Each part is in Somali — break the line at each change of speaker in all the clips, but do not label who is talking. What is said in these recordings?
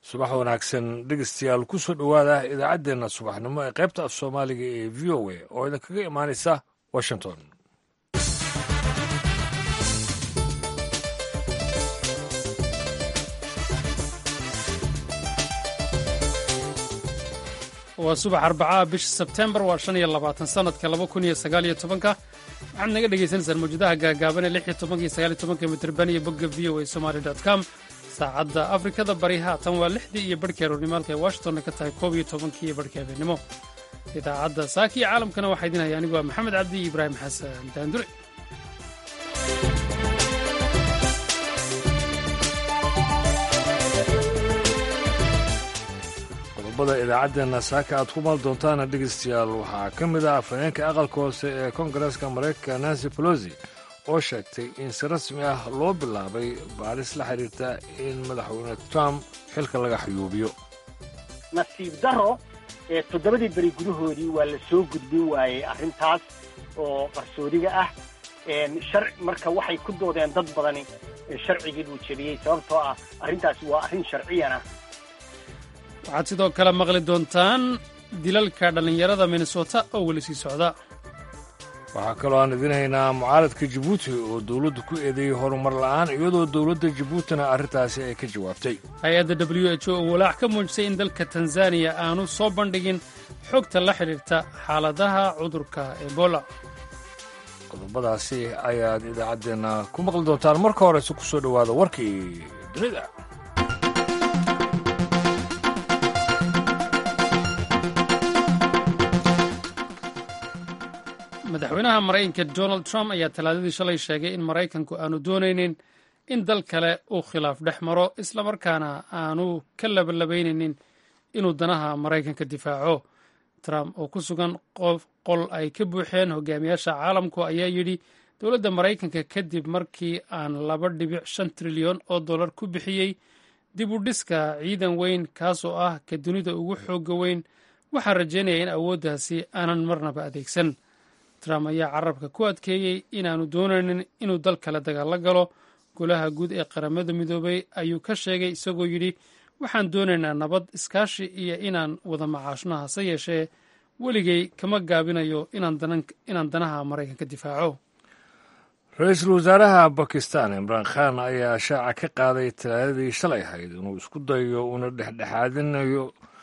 subax wanaagsan dhegeystayaal ku soo dhowaada idaacaddeenna subaxnimo ee qaybta af soomaaliga ee v o a oo idinkaga imaanaysa washington
waa subax arbacaha bisha sebtembar waa shan iyo labaatan sanadka laba kun iyo sagaal iyo tobanka waxaad naga dhagaysanaysaan mawjadaha gaagaaban ee lix iyo tobanka iyo sagaal iyo tobanka mitrban iyo bogga v o a somaali dot com saacadda afrikada bari haatan waa lixdii iyo barhkii aroornimaalka ee washingtonna ka tahay koob iyo tobankii iyo barhkii habeenimo idaacadda saaki iyo caalamkana waxaa idin haya anigu waa maxamed cabdi iyo ibraahim xasan daandure
qodobada idaacaddeenna saaka aad ku maal doontaana dhegeystayaal waxaa ka mid ah afhayeenka aqalka hoose ee koongareeska maraykanka nancy pelosi oo sheegtay in si rasmi ah loo bilaabay baaris la xidhiirta in madaxweyne trump xilka laga xayuubiyo
nasiib daro ee toddobadii beri gudahoodii waa la soo gudbin waayey arrintaas oo qarsoodiga ah shar marka waxay ku doodeen dad badani sharcigii buu jebiyey sababtoo ah arrintaasi waa arrin sharciyana
waxaad sidoo kale maqli doontaan dilalka dhallinyarada minnesota oo weli sii socda
waxaa kaloo aan idin haynaa mucaaradka jabuuti oo dowladdu ku eedeeyey horumar la'aan iyadoo dowladda jabuutina arrintaasi ay ka jawaabtay
hay-adda w h o oo walaac ka muujisay in dalka tanzaniya aanu soo bandhigin xogta la xidhiirta xaaladaha cudurka ebola
qodobadaasi ayaad idaacaddeenna ku maqli doontaan marka horese ku soo dhowaada warkii dunida
madaxweynaha maraykanka donald trump ayaa talaadadii shalay sheegay in maraykanku aanu doonaynin in dal kale uu khilaaf dhex maro islamarkaana aanu ka labalabaynaynin inuu danaha maraykanka difaaco trump oo ku sugan qol ay ka buuxeen hogaamiyaasha caalamku ayaa yidhi dowladda maraykanka kadib markii aan laba dhibic shan trilyan oo dollar ku bixiyey dib u dhiska ciidan weyn kaasoo ah ka dunida ugu xooga weyn waxaa rajaynaya in awooddaasi aanan marnaba adeegsan trump ayaa carabka ku adkeeyey inaanu doonaynin inuu dal kale dagaalo galo golaha guud ee qaramada midoobay ayuu ka sheegay isagoo yidhi waxaan doonaynaa nabad iskaashi iyo inaan wada macaashno hase yeeshee weligay kama gaabinayo inaan danaha maraykanka difaaco
ra-iisul wasaaraha bakistan imraan khan ayaa shaaca ka qaaday talaadadii shalay ahayd inuu isku dayo uuna dhexdhexaadinayo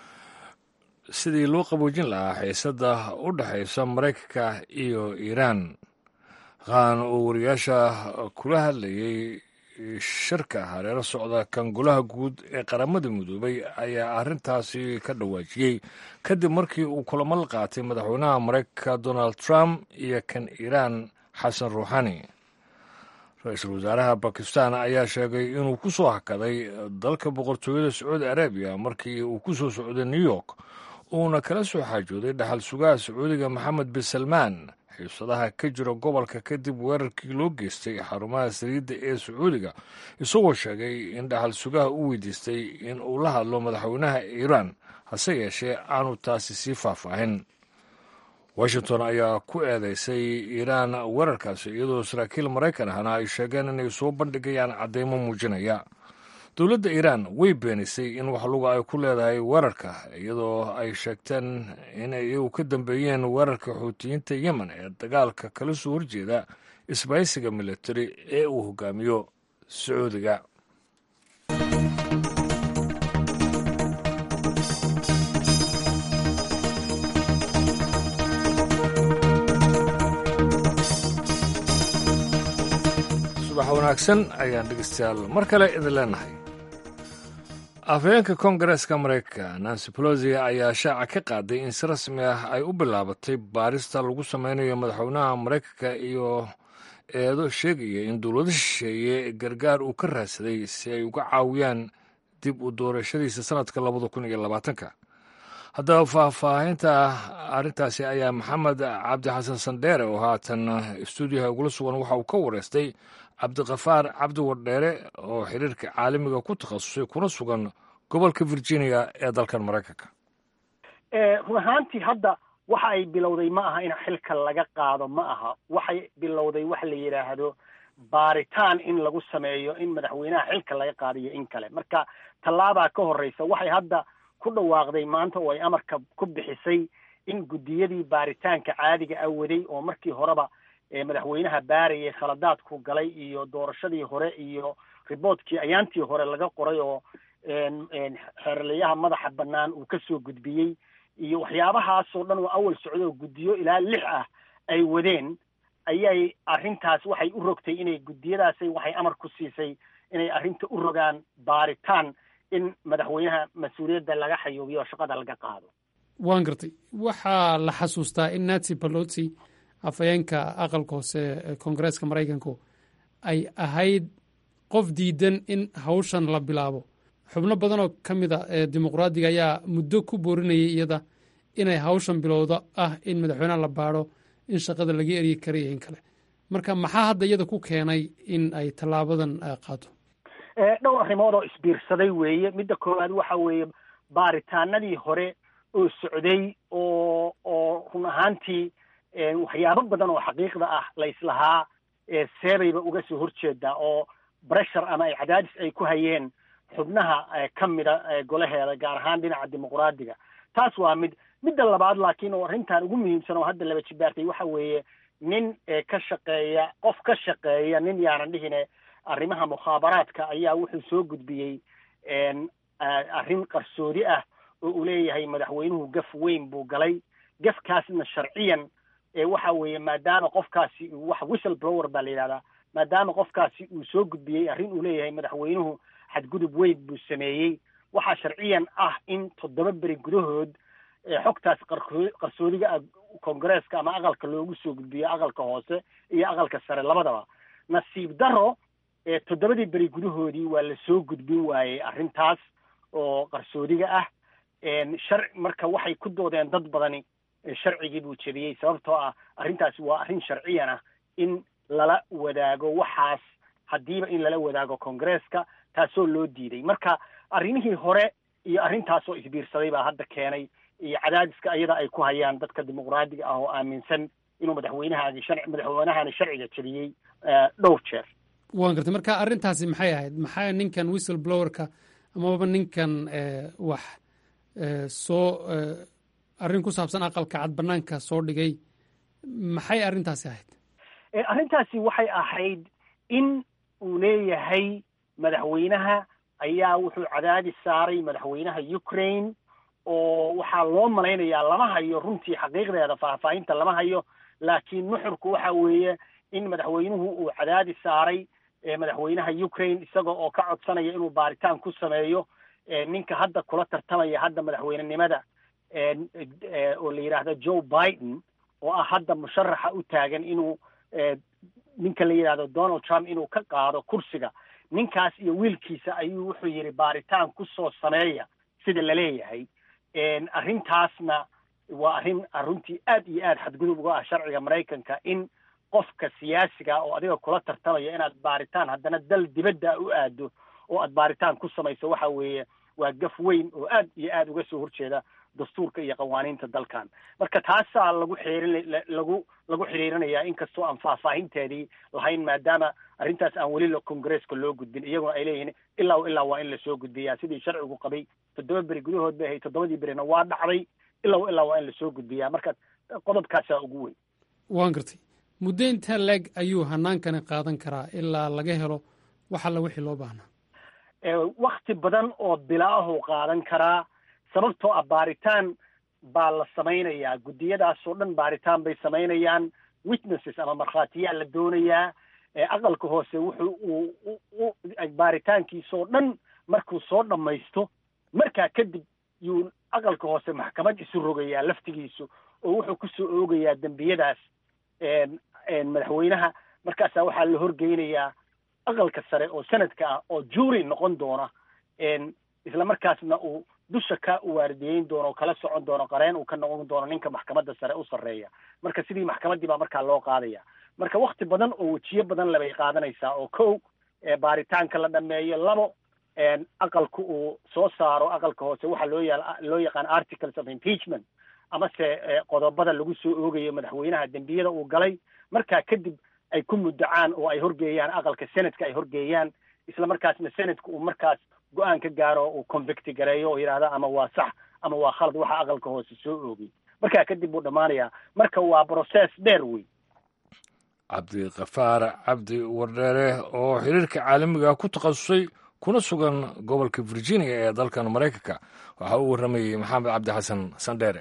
sidii loo qaboojin lahaa xiisadda u dhexaysa maraykanka iyo iiraan khan oo wariyaasha kula hadlayay shirka hareero socda kan golaha guud ee qaramada midoobay ayaa arrintaasi ka dhawaajiyey kadib markii uu kulamo la qaatay madaxweynaha maraykanka donald trump iyo kan iiraan xasan ruuxani ra-iisul wasaaraha bakistan ayaa sheegay inuu ku soo hakaday dalka boqortooyada sacuudi arabiya markii uu ku soo socday new york uuna kala soo xaajooday dhaxal sugaha sacuudiga maxamed bin salmaan xiisadaha ka jira gobolka kadib weerarkii loo geystay xarumaha saliidda ee sacuudiga isagoo sheegay in dhaxal sugaha u weydiistay in uu la hadlo madaxweynaha iiraan hase yeeshee aanu taasi sii faahfaahin washington ayaa ku eedeysay iiraan weerarkaasi iyadoo saraakiil maraykan ahna ay sheegeen inay soo bandhigayaan caddeymo muujinaya dowladda iiraan way beenisay in wax luga ay ku leedahay weerarka iyadoo ay sheegteen inay iyagu ka dambeeyeen weerarka xuutiyiinta yemen ee dagaalka kala soo horjeeda isbaysiga militari ee uu hogaamiyo sacuudiga subax wanaagsan ayaan dhegeystayaal mar kale idin leenahay afhayeenka koongareeska maraykanka nancy pelosi ayaa shaaca ka qaaday in si rasmi ah ay u bilaabatay baarista lagu sameynayo madaxweynaha maraykanka iyo eedo sheegaya in dowlado shisheeye gargaar uu ka raadsaday si ay uga caawiyaan dib u doorashadiisa sanadka labada kun iyo labaatanka haddaba faahfaahinta arrintaasi ayaa maxamed cabdi xasan sandheere oo haatan stuudiyaha ugula sugan waxa uu ka wareystay cabdikafaar cabdi wardheere oo xiriirka caalamiga ku takhasusay kuna sugan gobolka virginia ee dalkan maraykanka
run ahaantii hadda waxa ay bilowday ma aha in xilka laga qaado ma aha waxay bilowday waxa la yidhaahdo baaritaan in lagu sameeyo in madaxweynaha xilka laga qaadiyo in kale marka tallaabaa ka horreysa waxay hadda ku dhawaaqday maanta oo ay amarka ku bixisay in guddiyadii baaritaanka caadiga ah waday oo markii horeba madaxweynaha baarayay khaladaadku galay iyo doorashadii hore iyo riboortkii ayaantii hore laga qoray oo xeerlayaha madaxa bannaan uu ka soo gudbiyey iyo waxyaabahaasoo dhan oo awal socdo oo guddiyo ilaa lix ah ay wadeen ayay arrintaas waxay u rogtay inay guddiyadaasay waxay amar ku siisay inay arrinta u rogaan baaritaan in madaxweynaha mas-uuliyadda laga xayuubiyo oo shaqada laga qaado
waan gartay waxaa la xasuustaa in nancy balotsi afhayeenka aqalka hoose ee koongareeska maraykanku ay ahayd qof diidan in hawshan la bilaabo xubno badan oo ka mid a ee dimuqraadiga ayaa muddo ku boorinayay iyada inay hawshan bilowda ah in madaxweynaha la baadho in shaqada laga eryi karayo in kale marka maxaa hadda iyada ku keenay in ay tallaabadan qaato
dhowr arrimood oo isbiirsaday weeye midda koowaad waxa weeye baaritaanadii hore oo socday oo oo run ahaantii waxyaabo badan oo xaqiiqda ah la islahaa seebayba uga soo horjeedaa oo breshur ama ay cadaadis ay ku hayeen xubnaha ka mida golaheeda gaar ahaan dhinaca dimuqraadiga taas waa mid midda labaad laakiin oo arrintan ugu muhiimsan oo hadda laba jibaartay waxa weeye nin ka shaqeeya qof ka shaqeeya nin yaanan dhihine arrimaha mukhaabaraadka ayaa wuxuu soo gudbiyey arrin qarsoodi ah oo uu leeyahay madaxweynuhu gaf weyn buu galay gafkaasna sharciyan waxa weeye maadaama qofkaasi wax whistle blower baa la yidhahdaa maadaama qofkaasi uu soo gudbiyey arrin uu leeyahay madaxweynuhu xadgudub weyn buu sameeyey waxaa sharciyan ah in toddoba beri gudahood xogtaas qarsoodiga ah koongareeska ama aqalka loogu soo gudbiyo aqalka hoose iyo aqalka sare labadaba nasiib daro toddobadii beri gudahoodii waa la soo gudbin waayey arrintaas oo qarsoodiga ah shar marka waxay ku doodeen dad badani sharcigii buu jebiyey sababtoo ah arrintaasi waa arrin sharciyan ah in lala wadaago waxaas haddiiba in lala wadaago koongareeska taasoo loo diiday marka arrimihii hore iyo arrintaasoo isbiirsaday baa hadda keenay iyo cadaadiska ayada ay ku hayaan dadka dimuqraadiga ah oo aaminsan inuu madaxweynahaagi sharci madaxweynahani sharciga jebiyey dhowr jeer
waan gartay marka arrintaasi maxay ahayd maxaa ninkan whistle blowerka amaba ninkan wax soo arrin ku saabsan aqalka cad banaanka soo dhigay maxay arrintaasi ahayd
arrintaasi waxay ahayd in uu leeyahay madaxweynaha ayaa wuxuu cadaadis saaray madaxweynaha ukraine oo waxaa loo malaynayaa lama hayo runtii xaqiiqdeeda faahfaahinta lama hayo laakiin nuxurku waxa weeye in madaxweynuhu uu cadaadis saaray madaxweynaha ukraine isaga oo ka codsanaya inuu baaritaan ku sameeyo ninka hadda kula tartamaya hadda madaxweynenimada oo la yidhaahdo joe biden oo ah hadda musharaxa u taagan inuu ninka la yidhahdo donald trump inuu ka qaado kursiga ninkaas iyo wiilkiisa ayuu wuxuu yidhi baaritaan ku soo sameeya sida la leeyahay arrintaasna waa arrin runtii aad iyo aad xadgudub uga ah sharciga maraykanka in qofka siyaasiga oo adiga kula tartamaya inaad baaritaan haddana dal dibadda u aado oo aad baaritaan ku samayso waxa weeye waa gaf weyn oo aad iyo aad uga soo horjeeda dastuurka iyo qawaaniinta dalkan marka taasaa lagu xeerin lagu lagu xiriirinayaa inkastoo aan faahfaahinteedii lahayn maadaama arrintaas aan weli kongareeska loo gudbin iyaguna ay leeyihiin ilaa ilaa waa in lasoo gudbiyaa sidii sharcigu qabay toddoba beri gudahood bay ahayd toddobadii berina waa dhacday ilaa ilaa waa in lasoo gudbiyaa marka qodobkaasaa ugu weyn
waan gartay muddo intaa leeg ayuu hanaankani qaadan karaa ilaa laga helo wax alla wixii loo baahnaa
wakti badan oo bilaahuu qaadan karaa sababtoo ah baaritaan baa la samaynayaa guddiyadaasoo dhan baaritaan bay samaynayaan witnesses ama markhaatiyaa la doonayaa aqalka hoose wuxuu uu baaritaankiisoo dhan markuu soo dhammaysto markaa kadib yuu aqalka hoose maxkamad isu rogayaa laftigiisu oo wuxuu ku soo oogayaa dembiyadaas madaxweynaha markaasaa waxaa la horgeynayaa aqalka sare oo sanadka ah oo juuri noqon doona isla markaasna uu dusha ka waardiyeyn doono oo kala socon doono qareen uu ka noqon doono ninka maxkamadda sare u sarreeya marka sidii maxkamaddii baa markaa loo qaadaya marka wakti badan oo wejiyo badan lebay qaadanaysaa oo kow baaritaanka la dhameeyo labo aqalku uu soo saaro aqalka hoose waxaa loo ya loo yaqaan articles of impeachment amase qodobada lagu soo oogayo madaxweynaha dembiyada uu galay markaa kadib ay ku muddacaan oo ay horgeeyaan aqalka senadka ay horgeeyaan isla markaasna senadka uu markaas go-aan ka gaaro uu convicti gareeyo oo yidhaahda ama waa sax ama waa khalad waxa aqalka hoose soo oogay markaa kadib buu dhammaanayaa marka waa process dheer wey
cabdikafaar cabdi wardheere oo xiriirka caalamiga ku takhasusay kuna sugan gobolka virginia ee dalkan maraykanka waxaa u warramayey maxamed cabdi xasan sandheere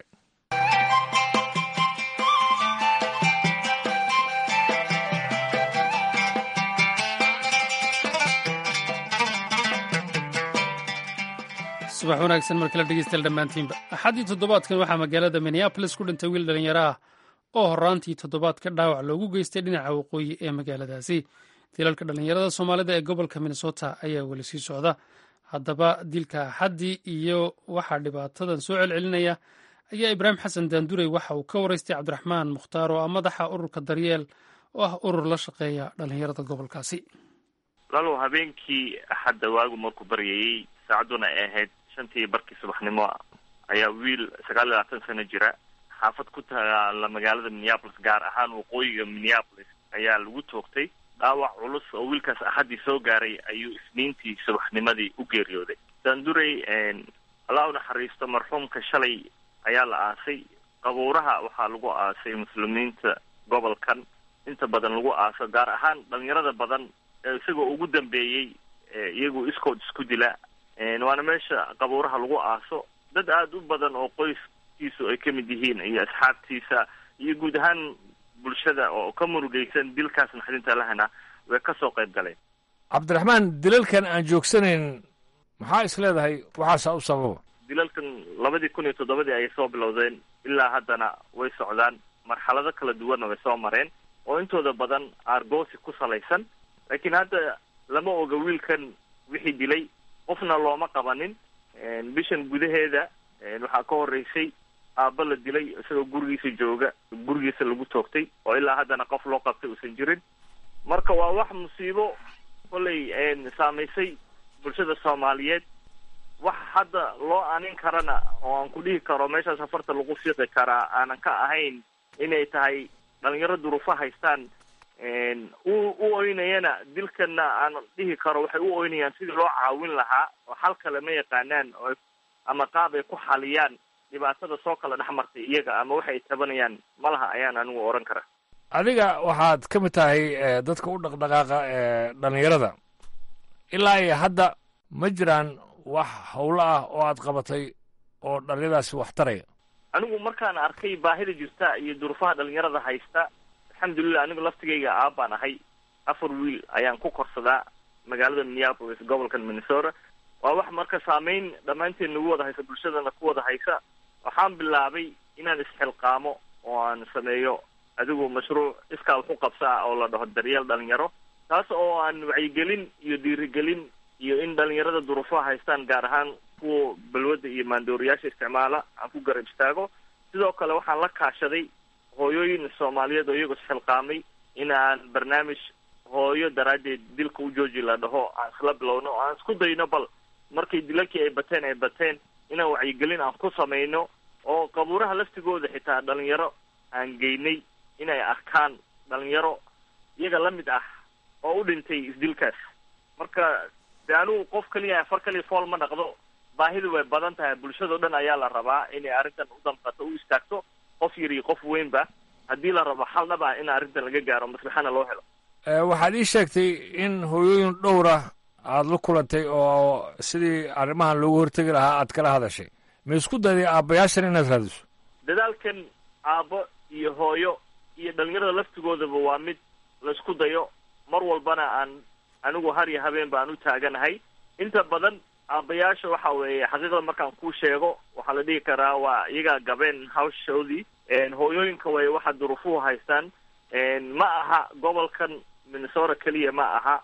subax wanaagsan mar kale dhegeystayaal dhammaantiinba axaddii toddobaadkan waxaa magaalada minneabolis ku dhintay wiil dhallinyaro ah oo horaantii toddobaadka dhaawac loogu geystay dhinaca waqooyi ee magaaladaasi dilalka dhallinyarada soomaalida ee gobolka minnesota ayaa weli sii socda haddaba dilka axaddii iyo waxaa dhibaatadan soo celcelinaya ayaa ibraahim xasan daanduray waxa uu ka waraystay cabdiraxmaan mukhtaar oo ah madaxa ururka daryeel oo ah urur la shaqeeya dhallinyarada gobolkaasi
lalow habeenkii axadda waagu markuu baryayey saacadduna ay ahayd shantii barkii subaxnimo ayaa wiil sagaal iyo labaatan sano jira xaafad ku taala magaalada minneapolis gaar ahaan waqooyiga minneapolis ayaa lagu toogtay dhaawac culus oo wiilkaas axaddii soo gaaray ayuu isniintii subaxnimadii u geeriyooday daanduray allah u naxariisto marxuumka shalay ayaa la aasay qabuuraha waxaa lagu aasay muslimiinta gobolkan inta badan lagu aaso gaar ahaan dhalinyarada badan isagoo ugu dambeeyey iyagu iskood isku dila waana meesha qabuuraha lagu aaso dad aada u badan oo qoyskiisu ay ka mid yihiin iyo asxaabtiisa iyo guud ahaan bulshada oo ka murugaysan dilkaas naxdinta lahana way ka soo qayb galeen
cabdiraxmaan dilalkan aan joogsanayn maxaa is leedahay waxaasaa u sababa
dilalkan labadii kun iyo toddobadii ayay soo bilowdeen ilaa haddana way socdaan marxalado kala duwanna way soo mareen oo intooda badan aargoosi ku salaysan laakiin hadda lama oga wiilkan wixii dilay qofna looma qabanin bishan gudaheeda waxaa ka horeysay aabba la dilay isagoo gurigiisa jooga gurigiisa lagu toogtay oo ilaa haddana qof loo qabtay uusan jirin marka waa wax musiibo kollay saamaysay bulshada soomaaliyeed wax hadda loo anin karana oo aan ku dhihi karo meeshaas safarta lagu fiiqi karaa aanan ka ahayn inay tahay dhalinyaro duruufo haystaan u u oynayana dilkana aan dhihi karo waxay u oynayaan sidii loo caawin lahaa oo xal kale ma yaqaanaan oo ama qaab ay ku xaliyaan dhibaatada soo kala dhex martay iyaga ama waxay tabanayaan ma laha ayaan anigu oran karaa
adiga waxaad ka mid tahay dadka u dhaqdhaqaaqa ee dhallinyarada ilaa iyo hadda ma jiraan wax howlo ah oo aad qabatay oo dhalinyadaasi wax taraya
anigu markaan arkay baahida jirta iyo duruufaha dhalinyarada haysta alxamdulilah anigu laftigayga aabbaan ahay afar wiil ayaan ku korsadaa magaalada minneapolis gobolkan minnesota waa wax marka saameyn dhammaanteen nagu wada haysa bulshadana ku wada haysa waxaan bilaabay inaan isxilqaamo oo aan sameeyo adigu mashruuc iskaa waxu qabsa ah oo la dhaho daryeel dhalinyaro taas oo aan wacyigelin iyo dhiirigelin iyo in dhalinyarada duruufaha haystaan gaar ahaan kuwa balwadda iyo maandooriyaasha isticmaala aan ku garab istaago sidoo kale waxaan la kaashaday hooyooyin soomaaliyeed oo iyagoo isxilqaamay in aan barnaamij hooyo daraaddeed dilka u jooji la dhaho aan isla bilowno oo aan isku dayno bal markay dilalkii ay bateen ay bateen inaan wacyigelin aan ku samayno oo qabuuraha laftigooda xitaa dhalinyaro aan geynay inay arkaan dhalinyaro iyaga la mid ah oo u dhintay isdilkaas marka de anugu qof keliya afar kaliya fool ma dhaqdo baahidu way badan tahay bulshadao dhan ayaa la rabaa inay arrintan u damqato u istaagto qof yar iyo qof weynba haddii la rabo xal dhab ah in arrintan laga gaaro maslaxana loo helo
waxaad ii sheegtay in hooyooyin dhowra aada la kulantay oo sidii arrimahan loogu hortegi lahaa aad kala hadashay ma isku dayday aabbayaashan inaad raadiso
dadaalkan aabbo iyo hooyo iyo dhalinyarada laftigoodaba waa mid laisku dayo mar walbana aan anigu har iyo habeen baan u taaganahay inta badan aabbayaasha waxa weeye xaqiiqda markaan kuu sheego waxaa la dhihi karaa waa iyagaa gabeen hawshoodii hooyooyinka way waxa duruufuhu haystaan ma aha gobolkan minnesota keliya ma aha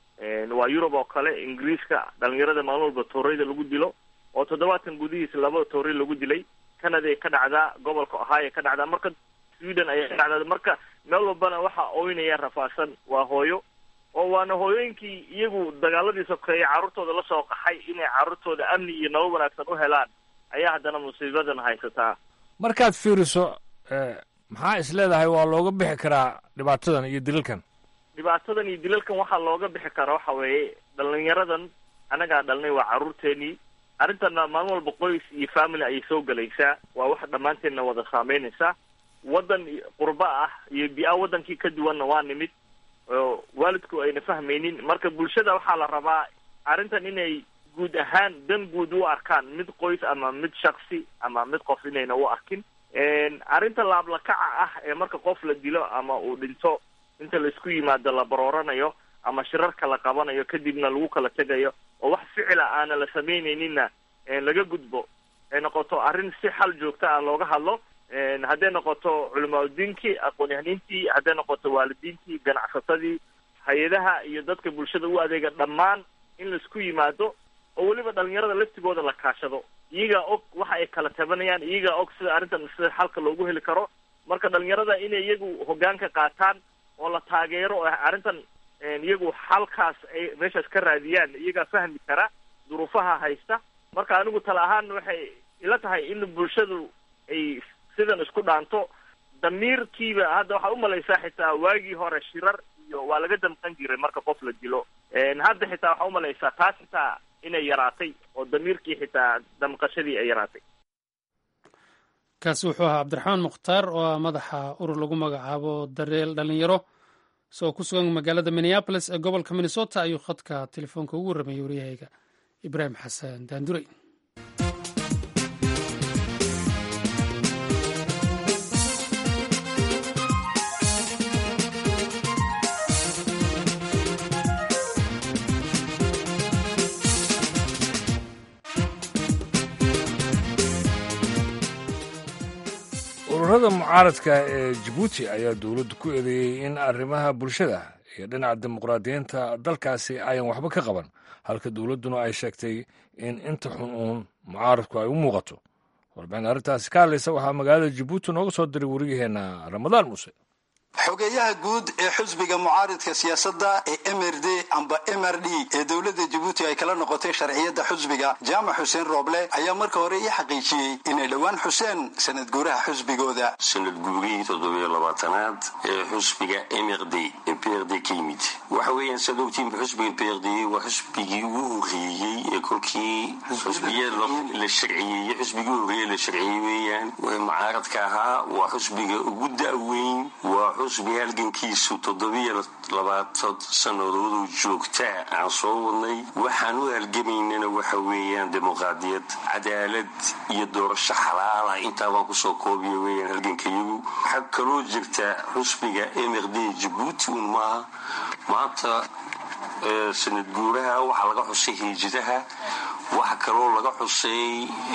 waa yurub oo kale ingiriiska dhalinyarada maalin walba tooreyda lagu dilo oo toddobaadkan gudihiisa laba toorey lagu dilay canada ay ka dhacdaa gobolka ohio ka dhacdaa marka sweden ayay ka dhacdaa marka meel walbana waxa oynaya rafaasan waa hooyo oo waana hooyooyinkii iyagu dagaaladii sokeeye carruurtooda la soo qaxay inay carruurtooda amni iyo nolol wanaagsan u helaan ayaa haddana musiibadan haysataa
markaad fiiriso maxaa is leedahay waa looga bixi karaa dhibaatadan iyo dilalkan
dhibaatadan iyo dilalkan waxaa looga bixi kara waxa weeye dhalinyaradan annagaa dhalnay waa carruurteenii arrintana maalin walba qoys iyo family ayay soo gelaysaa waa wax dhammaanteenna wada saameynaysaa waddan qurba ah iyo bi-a waddankii ka duwanna waa nimid oo waalidku ayna fahmaynin marka bulshada waxaa la rabaa arrintan inay guud ahaan dan guud u arkaan mid qoys ama mid shaksi ama mid qof inayna u arkin arrinta laablakaca ah ee marka qof la dilo ama uu dhinto inta laisku yimaado la barooranayo ama shirarka la qabanayo kadibna lagu kala tegayo oo wax ficila aana la samaynayninna laga gudbo ay noqoto arrin si xal joogta ah looga hadlo hadday noqoto culimaadudiinkii aqoon-yahaniintii hadday noqoto waalidiintii ganacsatadii hay-adaha iyo dadka bulshada u adeega dhammaan in laisku yimaado oo weliba dhalinyarada laftigooda la kaashado iyagaa og waxa ay kala tabanayaan iyagaa og sida arrintan sida xalka loogu heli karo marka dhalinyarada inay iyagu hoggaanka qaataan oo la taageero oo arrintan iyagu xalkaas ay meeshaas ka raadiyaan iyagaa fahmi kara duruufaha haysta marka anigu tala ahaan waxay ila tahay in bulshadu ay sidan isku dhaanto damiirkiiba hadda waxaa umalaysaa xitaa waagii hore shirar iyo waa laga damqan jiray marka qof la dilo hadda xitaa waxaa umalaysaa taas xitaa inay yaraatay oo damiirkii xitaa damqashadii ay yaraatay
kaasi wuxuu ahaa cabdiraxmaan mukhtaar oo ah madaxa urur lagu magacaabo dareel dhalinyaro isagoo ku sugan magaalada minneabolis ee gobolka minnesota ayuu khadka telefoonka ugu warramayay waryahayga ibraahim xasan daandurey
ururada mucaaradka ee jabuuti ayaa dowladdu ku eedeeyey in arrimaha bulshada iyo dhinaca dimuqraadiyiinta dalkaasi ayan waxba ka qaban halka dowladduna ay sheegtay in inta xun uun mucaaradku ay u muuqato warbixin arrintaasi ka hadlaysa waxaa magaalada jabuuti nooga soo diray wariyaheenna ramadaan muuse
xogeeyaha guud ee xusbiga mucaaridka siyaasadda ee mrd amba mrd ee dowladda jabuuti ay kala noqotay sharciyadda xusbiga jaamac xuseen rooble ayaa marka hore ii xaqiijiyey inay dhowaan xuseen sanad guuraha xusbigooda
sanad guurihii toddobiyo labaatanaad ee xusbiga mrd ee p r d ka yimid waxa weeyaan saad ogtiinba xusbiga p r d waa xusbigii ugu horeeyey ee kolkii xusbiya la sharciyeeyey xusbigii ugu horeeyey la sharciyey weeyaan mucaaradka ahaa waa xusbiga ugu da'weyn waa xusbi halgankiisu toddobiyo labaatan sannadooduu joogtaa aan soo wadnay waxaan u halgamaynana waxa weeyaan dimuqraadiyad cadaalad iyo doorasho xalaala intaa baan kusoo koobiya weeyaan halgankayagu waxaa kaloo jirta xusbiga mrd jabuuti un maaha maanta sanad guuraha waxaa laga xusay hiijidaha waxa kaloo laga xusay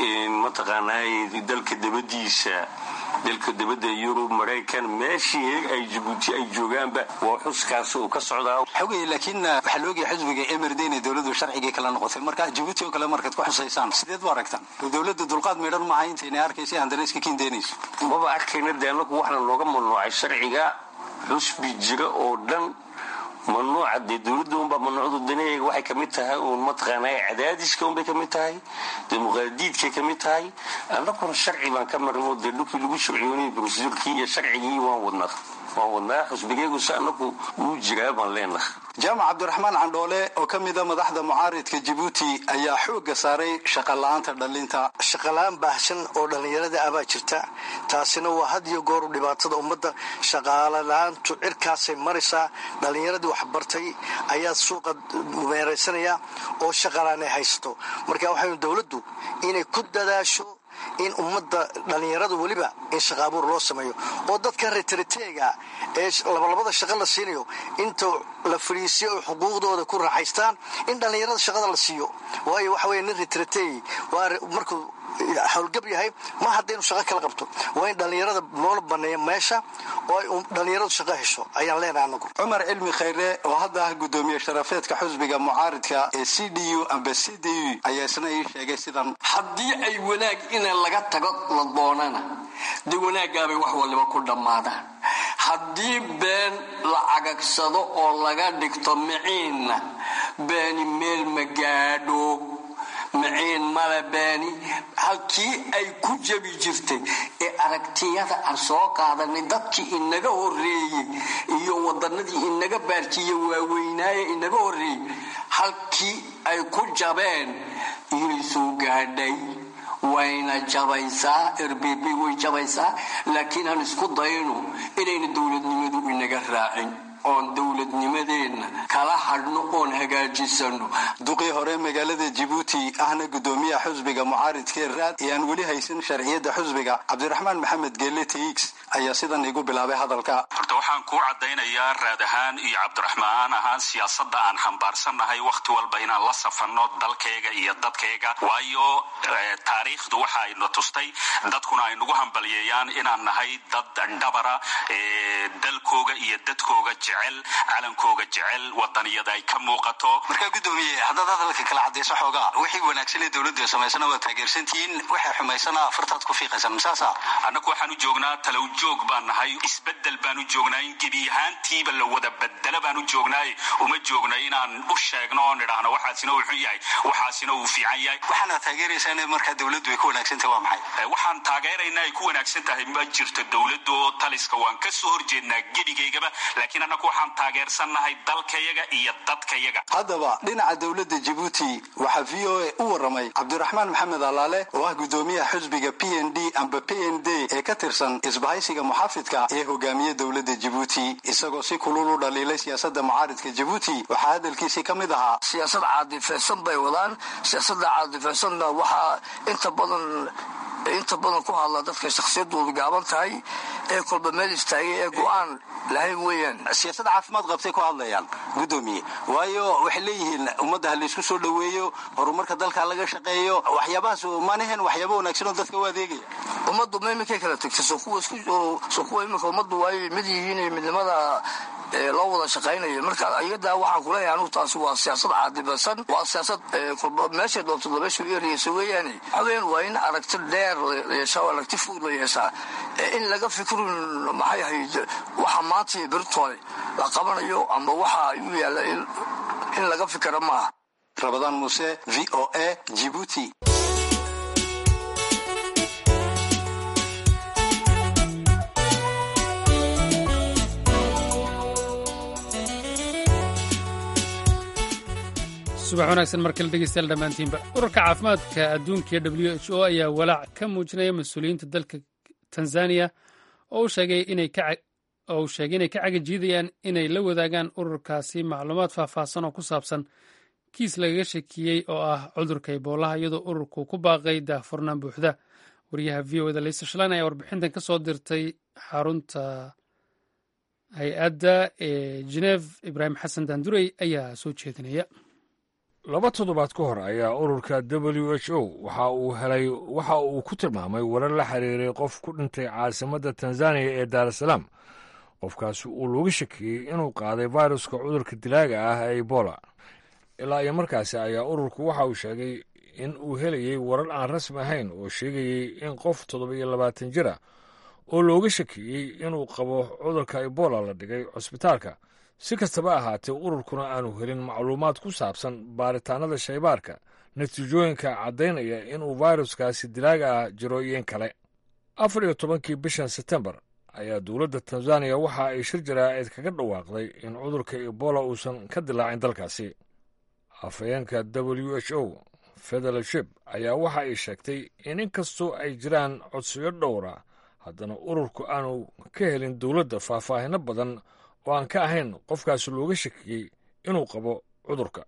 mataqaanaa dalka dabadiisa dalka dabadda yurub maraykan meeshii ay jabuuti ay joogaanba waa xuskaas uu ka socdaa
xogay laakiin waxaa la ogaya xisbiga mrd inay dowladdu sharcigii kala noqotay marka jabuuti oo kale markaad ku xusaysaan sideed u aragtaan dowladda dulqaad meedhan maaha intaynay arkaysa haddana iska kiindeynayso
maba arkayna de anagu waxaana looga mamnuucay sharciga xusbi jira oo dhan mamnuuca dee dowladda unbaa mamnuucdu danaheega waxay kamid tahay uun mataqaanaa cadaadiska unbay kamid tahay dimuqraadiidkay kamid tahay annaguna sharci baan ka marno dee dhulkii lagu sharciyoonay brosedurkii iyo sharcigii waan wadnaa waan wadnaa xusbigeegu se anagu wuu jiraa baan leenaha
jaamac cabdiraxmaan candhoole oo ka mida madaxda mucaaridka jabuuti ayaa xoogga saaray shaqola'aanta dhallinta
shaqola-aan baahsan oo dhallinyarada abaa jirta taasina waa had iyo gooru dhibaatada ummadda shaqaalo la-aantu cirkaasay maraysaa dhallinyaradii waxbartay ayaa suuqa meeraysanaya oo shaqalaan ay haysato marka waxaynu dowladdu inay ku dadaasho in ummadda dhallinyarada weliba in shaqaabuur loo sameeyo oo dadkan retriteega ee labalabada shaqa la siinayo inta la fadhiisiyo oy xuquuqdooda ku raaxaystaan in dhallinyarada shaqada la siiyo waayo waxa weye nin retritey waa markuu howlgab yahay ma haddaynu shaqo kala qabto waa in dhallinyarada loola baneeya meesha oo ay dhallinyaradu shaqo hesho ayaan leenahay anagu
cumar cilmi khayre oo hadda ah guddoomiye sharafeedka xusbiga mucaaridka ee c d u amba c d u ayaa isna ii sheegay sidan
haddii ay wanaag ina laga tago la doonana dee wanaaggaabay wax waliba ku dhammaadaan haddii been la cagagsado oo laga dhigto miciinna beeni meel ma gaadho maciin male beeni halkii ay ku jabi jirtay ee aragtiyada aan soo qaadanay dadkii inaga horeeyey iyo wadanadii inaga baarkiiye waaweynaaye inaga horeeyey halkii ay ku jabeen inay soo gaadhay wayna jabaysaa rbb way jabaysaa laakiin aan isku dayno inayna dowladnimadu inaga raacin oon dowladnimadeenna kala hadhno oon hagaajisano
duqii hore magaalada jibuuti ahna gudoomiyaha xusbiga mucaaridkee raad ee aan weli haysan sharciyadda xusbiga cabdiraxmaan maxamed geelle tx ayaa sidan igu bilaabay hadalka
horta waxaan kuu caddaynayaa raad ahaan iyo cabdiraxmaan ahaan siyaasadda aan xambaarsannahay wakhti walba inaan la safanno dalkayga iyo dadkayga waayo taariikhdu waxa ayna tustay dadkuna ay nagu hambalyeeyaan inaan nahay dad dhabara dalkooga iyo dadkooga jecel calankooga jecel wadaniyada ay ka muuqato
markaa gudoomiye haddaad hadalka kala cadayso xoogaa wixii wanaagsanee dowladdu samaysana waa taageersantihiin waxay xumaysana afartaad ku fiiqaysan masaasa
annagu waxaan u joognaa talow joog baan nahay isbedel baan u joognaa in gebi ahaantiiba la wada bedela baan u joognaay uma joogna inaan u sheegno oon idhaahno waxaasina uu xun yahay waxaasina uu fiican yahay
waxaana taageeraysaa markaa dowladdu ay ku wanaagsantahay waa maxay
waxaan taageeraynaa ay ku wanaagsan tahay ma jirto dowladdu oo taliska waan ka soo horjeednaa gebigaygaba laakiin annagu waxaan taageersannahay dalkayaga iyo dadkayaga
haddaba dhinaca dowladda jibuuti waxaa v o a u waramay cabdiraxmaan maxamed alaale oo ah gudoomiyaha xusbiga p n d amba p n d ee ka tirsan isbahaysiga muxaafidka ee hogaamiya dowladda jibuuti isagoo si kulul u dhaliilay siyaasada mucaaridka jibuuti waxaa hadalkiisii ka mid ahaa
siyaasad caadifaysan bay wadaan siyaasada caadifaysanna waxaa inta badan inta badan ku hadla dadka shakhsiyadoodu gaaban tahay ee kolba meel istaagay ee go-aan lahayn weeyaan
siyaasada caafimaad qabtay ku hadlayaan gudoomiye waayo waxay leeyihiin ummadda ha laysku soo dhoweeyo horumarka dalka laga shaqeeyo waxyaabahaas maanahen waxyaaba wanaagsan oo dadka u adeegaya
ummaddu ma iminkay kala tegtay soo kuwa soo kuwa iminka ummaddu waay mid yihiin midnimada loo wada shaqaynayo marka ayadaa waxaan kuleeyahay anugu taasi waa siyaasad caadibasan waa siyaasad kolba meeshay doonto dabeeshu eriyeysa weeyaane waxaweyaan waa in aragti dheer la yeeshaa oo aragti fog la yeeshaa in laga fikrin maxay ahayd waxa maanta beritoole la qabanayo ama waxa u yaalla in laga fikira maaha
rabadaan muuse v o a jibuuti
subax wanaagsan mar kale dhegeystayaal dhammaantiinba ururka caafimaadka adduunka ee w h o ayaa walaac ka muujinaya mas-uuliyiinta dalka tanzaniya oo uu sheegay inay ka cagajiidayaan inay la wadaagaan ururkaasi macluumaad faahfaahsan oo ku saabsan kiis lagaga shakiyey oo ah cudurka iboolaha iyadoo ururku ku baaqay daahfurnaan buuxda wariyaha v o eda leysa shalan ayaa warbixintan ka soo dirtay xarunta hay-adda ee geneef ibraahim xasan daandurey ayaa soo jeedinaya
laba toddobaad ka hor ayaa ururka w h o waxa uu helay waxa uu ku tilmaamay warar la xiriiray qof ku dhintay caasimadda tanzaniya ee daarasalaam qofkaasi uu looga shakiyey inuu qaaday fairuska cudurka dilaaga ah ee ebola ilaa iyo markaasi ayaa ururku waxa uu sheegay in uu helayey warar aan rasmi ahayn oo sheegayey in qof toddoba iyo labaatan jir ah oo looga shakiyey inuu qabo cudurka ebola la dhigay cusbitaalka si kastaba ahaatee ururkuna aanu helin macluumaad ku saabsan baaritaanada shaybaarka natiijooyinka caddaynaya inuu fairuskaasi dilaaga ah jiro iyo in kale afar iyo tobankii bishan setembar ayaa dowladda tanzaniya waxa ay shir jaraa'id kaga dhawaaqday in cudurka ebola uusan ka dilaacin dalkaasi afhayeenka w h o federalship ayaa waxa ay sheegtay in inkastoo ay jiraan codsiyo dhowra haddana ururku aanu ka helin dowladda faahfaahino badan oo aan ka ahayn qofkaasi looga shakiyey inuu qabo cudurka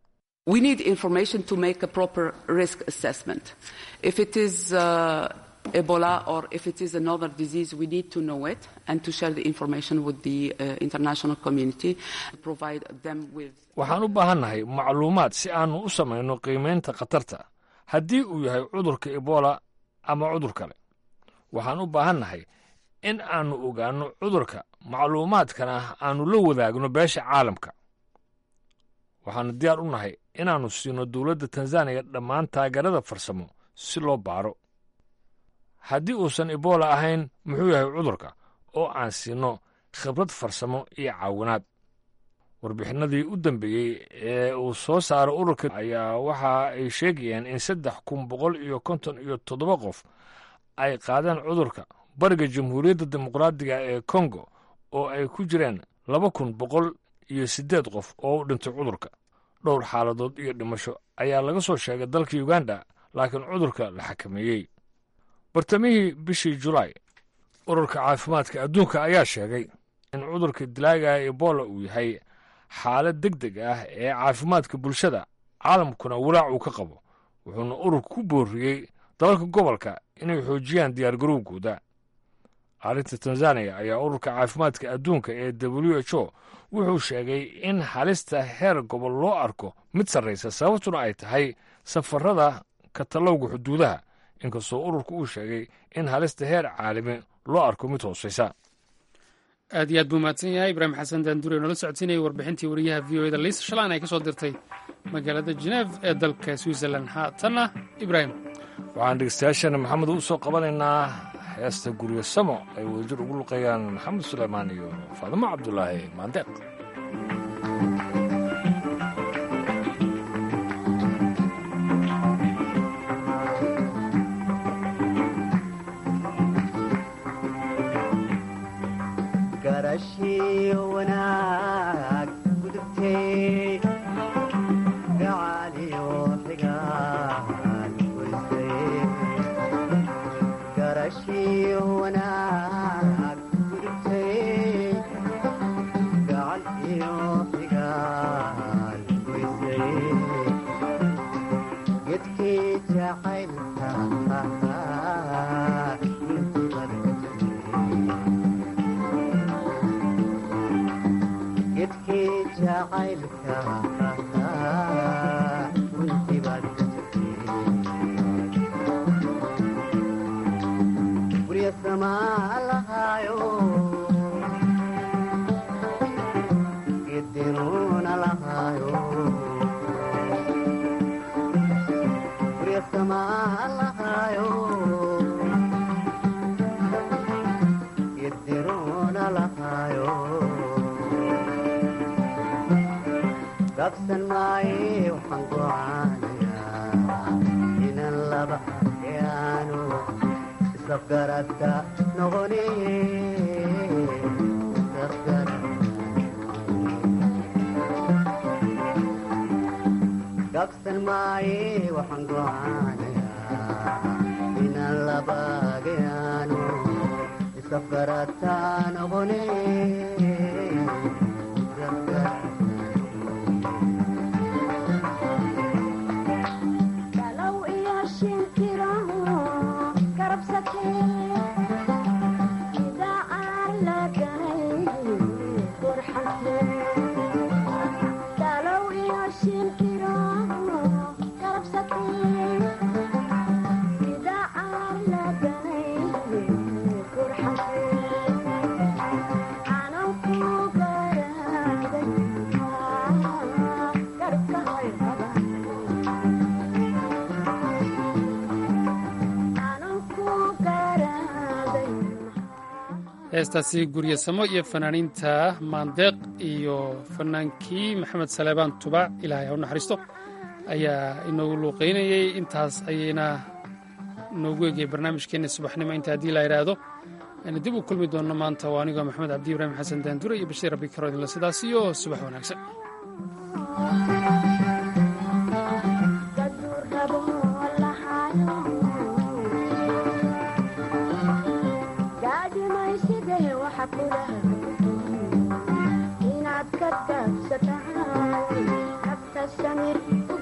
Ebola or if it is another disease, we need to know it and to share the information with the uh, international community, provide them with.
waxaan u baahannahay macluumaad si aanu u samayno qiimaynta khatarta haddii uu yahay cudurka ebola ama cudur kale waxaan u baahannahay in aannu ogaanno cudurka macluumaadkana aannu la wadaagno beesha caalamka waxaannu diyaar u nahay inaannu siino dowladda tanzaniya dhammaan taageerada farsamo si loo baaro haddii uusan ebola ahayn muxuu yahay cudurka oo aan siinno khibrad farsamo iyo caawinaad warbixinadii u dambeeyey ee uu soo saaray ururka ayaa waxa ay sheegayaan in saddex kun boqol iyo konton iyo toddoba qof ay qaadeen cudurka bariga jamhuuriyadda dimuqraadiga ee kongo oo ay ku jireen laba kun boqol iyo siddeed qof oo u dhintay cudurka dhowr xaaladood iyo dhimasho ayaa laga soo sheegay dalka uganda laakiin cudurka la xakameeyey bartamihii bishii julaay ururka caafimaadka adduunka ayaa sheegay in cudurka dilaaga ebola uu yahay xaalad deg deg ah ee caafimaadka bulshada caalamkuna walaac uu ka qabo wuxuuna ururka ku booriyey dalalka gobolka inay xoojiyaan diyaargarowgooda arrinta tanzaniya ayaa ururka caafimaadka adduunka ee w h o wuxuu sheegay in halista heer gobol loo arko mid sarraysa sababtuna ay tahay safarada katalowga xuduudaha inkastoo ururku uu sheegay in halista heer caalami loo arko mid hoosaysa
aad iyo aad buu mahadsan yahay ibraahim xasan daandure noola socodsiinayay warbixintii wariyaha v o eda liisa shalaan ay ka soo dirtay magaalada geneef ee dalka switzerland haatanna ibraahim
waxaan dhegeystayaashana maxamed u soo qabanaynaa heesta guryo samo ay wadajir ugu luqeeyaan maxamed suleymaan iyo faadimo cabdulaahi maandeeq
heestaasi guryasamo iyo fanaaniinta maandeeq iyo fanaankii maxamed saleebaan tubac ilaahay ha u naxariisto ayaa inoogu luuqaynayey intaas ayayna noogu egayay barnaamijkeenna subaxnimo inta haddii la idhaahdo ayna dib u kulmi doonno maanta waa anigoo maxamed cabdi ibraahim xasan daandure iyo bashiir rabbi karoodinle sidaas iyo subax wanaagsan
inaad ka taabsatahay nafta samir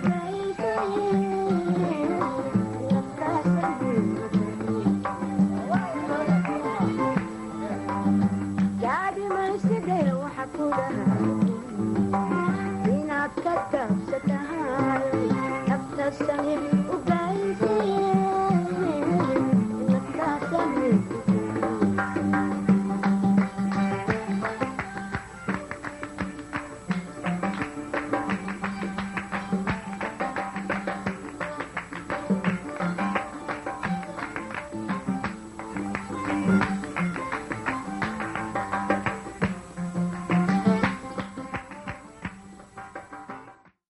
gaadimayside waxa ku dhahay inaad ka taabsatahay nafta samir